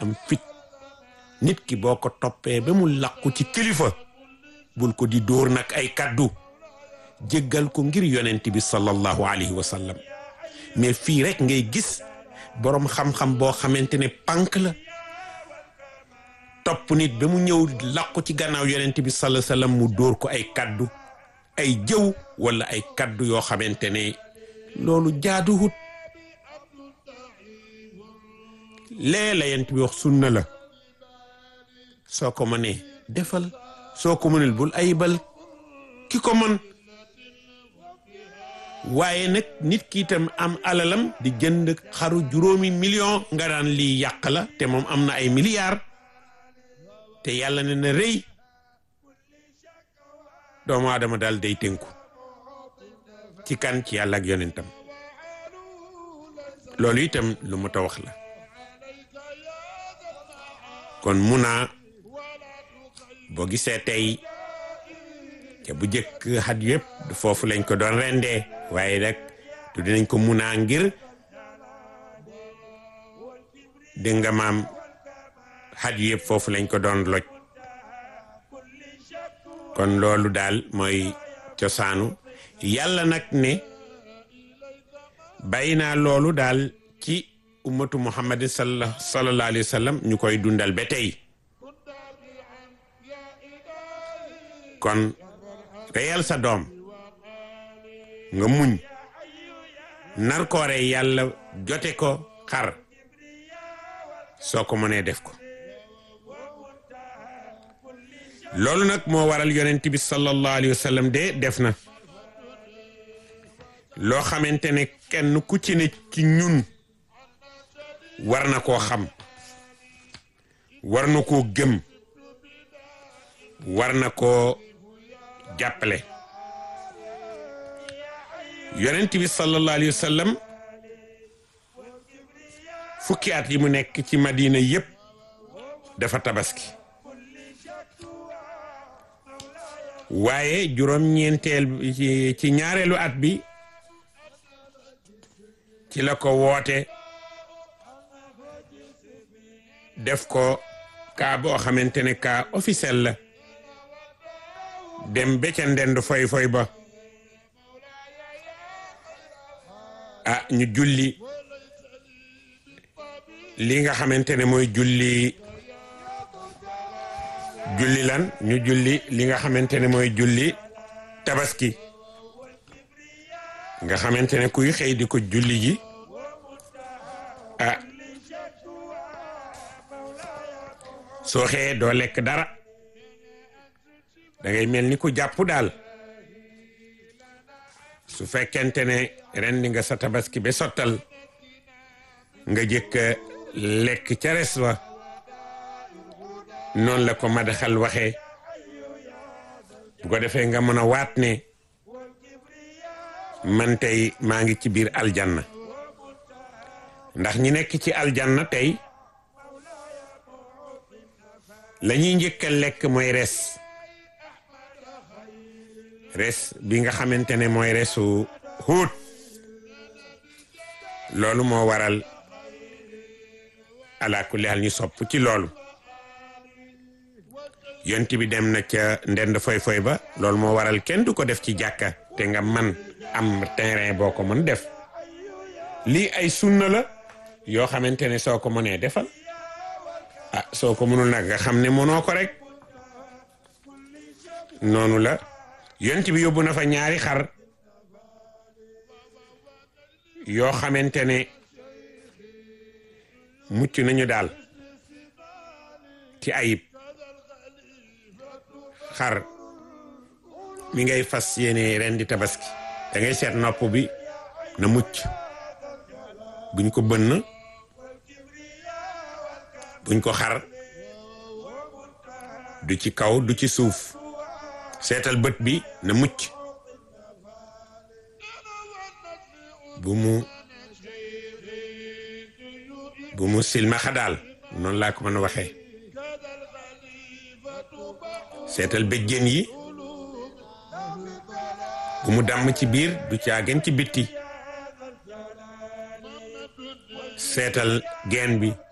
am fit nit ki boo ko toppee ba mu làqu ci kilifa bul ko di dóor nag ay kaddu jéggal ko ngir yonent bi sallallahu alayhi wa sallam mais fii rek ngay gis boroom xam-xam boo xamante ne pànk la topp nit ba mu ñëw làqu ci gannaaw yonent bi sallallahu alayhi wa sallam mu dóor ko ay kaddu ay jëw wala ay kaddu yoo xamante ne loolu jaaduwut lee la yent bi wax sunna la soo ko mënee defal soo ko mënul bul ayibal ki ko mën waaye nag nit ki itam am alalam di jënd xaru juróomi million nga daan lii yàq la te moom am na ay milliards te yàlla ne na rëy doomu aadama daal day tënku ci kan ci yàlla ak yonentam loolu itam lu mu ta wax la kon muna boo gisee tey te bu jëkk xat yëpp foofu lañ ko doon rendee waaye rek tu dinañ ko muna ngir dégg nga maam xat yëpp foofu lañ ko doon loj kon loolu daal mooy cosaanu yàlla nag ne bàyyi naa loolu daal ci ummatu muhammadin sallallahu alayhi wa sallam ñu koy dundal ba tey kon reyal sa doom nga muñ nar ko rey yàlla jote ko xar soo ko mënee def ko loolu nag moo waral yonent bi sallallahu alayhi wa sallam de def na loo xamante ne kenn ku ci ne ci ñun war na koo xam war na koo gëm war na koo jàppale yonent bi sallallahu alayhi wa sallam fukki at yi mu nekk ci madina yépp dafa tabaski waaye juróom-ñeenteel ci ñaareelu at bi ci la ko woote def ko kaa boo xamante ne kaa officiel la dem ba ca ndend foy foy ba ah ñu julli li nga xamante ne mooy julli julli lan ñu julli li nga xamante ne mooy julli tabaski nga xamante ne kuy xëy di ko julli ji ah soo xëyee doo lekk dara da ngay mel ni ku jàpp daal su fekkente ne rendi nga sa tabaski ba sottal nga jëkk lekk ca res wa noonu la ko madaxal waxee bu ko defee nga mën a waat ne man tey maa ngi ci biir aljanna ndax ñi nekk ci aljanna tey la ñuy njëkk a lekk mooy res res bi nga xamante ne mooy resu xuut loolu moo waral ala kulli hal ñu sopp ci loolu yont bi dem na ca ndend foy foy ba loolu moo waral kenn du ko def ci jàkka te nga man am terrain boo ko mën def lii ay sunna la yoo xamante ne soo ko mënee defal ah soo ko mënul nag nga xam ne mënoo ko rek noonu la yont bi yóbbu na fa ñaari xar yoo xamante ne mucc nañu daal ci ayib xar mi ngay fas yéene ren di tabaski da ngay seet nopp bi na mucc buñ ko bënn buñ ko xar du ci kaw du ci suuf seetal bët bi na mucc bu mu bu mu silmaxa daal noonu laa ko mën a waxee seetal béjjén yi bu mu dàmm ci biir du caagen ci bitti seetal geen bi